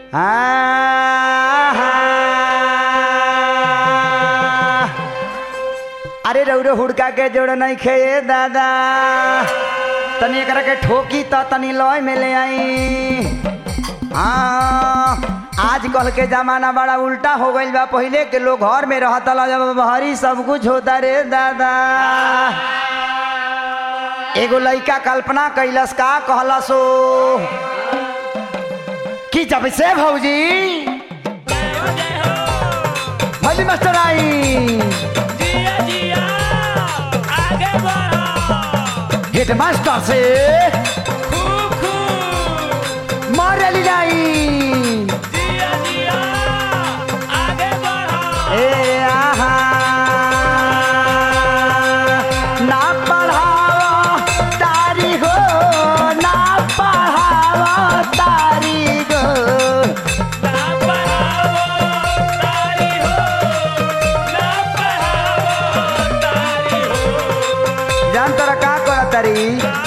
आहा। अरे रौरो हुड़का के जोड़ नहीं खे दादा तनी एकरा के ठोकी त तनी लय में ले आई हाँ आज कल के जमाना बड़ा उल्टा हो गईल बा पहिले के लोग घर में रहता ला जब बहरी सब कुछ होता रे दादा एगो लइका कल्पना कैलस का कहलसो कि जब से भौजी भली मास्टर आई जिया जिया आगे बढ़ो हेड मास्टर से खूब खूब मारली जाई जिया जिया आगे बढ़ो ए आहा ना पढ़ावा तारी हो ना पढ़ावा तारी गो ना पढ़ावो तारी हो ना पढ़ावो तारी हो जान तोरा का करत तारी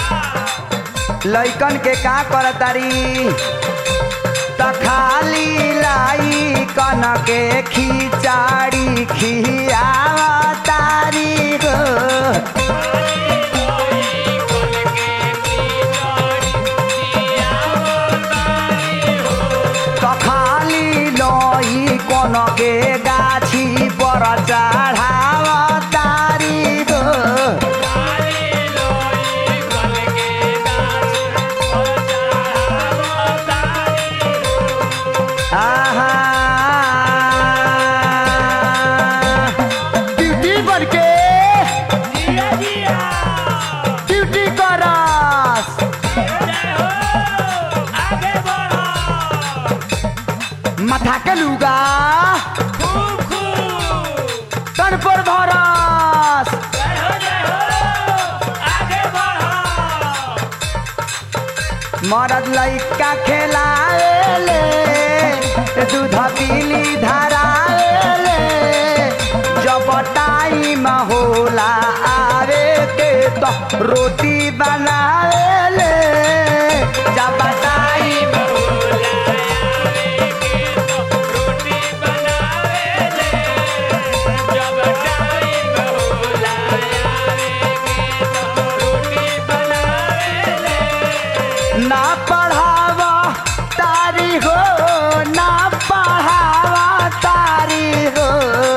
लइकन के का करत तारी त खाली लाई कन के खिचाड़ी खियावा तारी गो त खाली लई कन के गाछी पर चढ़ावा तारी गो आहा ड्यूटी बन के ड्यूटी करस माथा के लुगा तन पर भरस मरद लइका खेलाएले दूध पीली धराएले जब टाइम होला आवे के तो रोटी बनाएले जब टाइम ना पढ़ावा तारी हो ना पढ़ावा तारी हो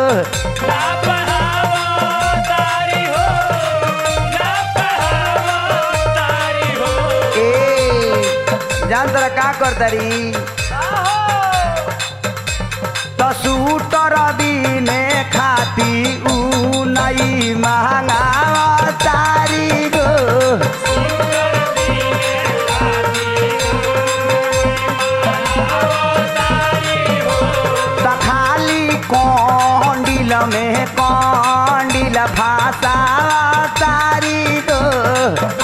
ए जान तोरा का कर तारी तो सूटर बिने खाती ऊ नहीं महंगावा तारी गो त खाली कौंडिल में कौंडिल भाषा तारी गो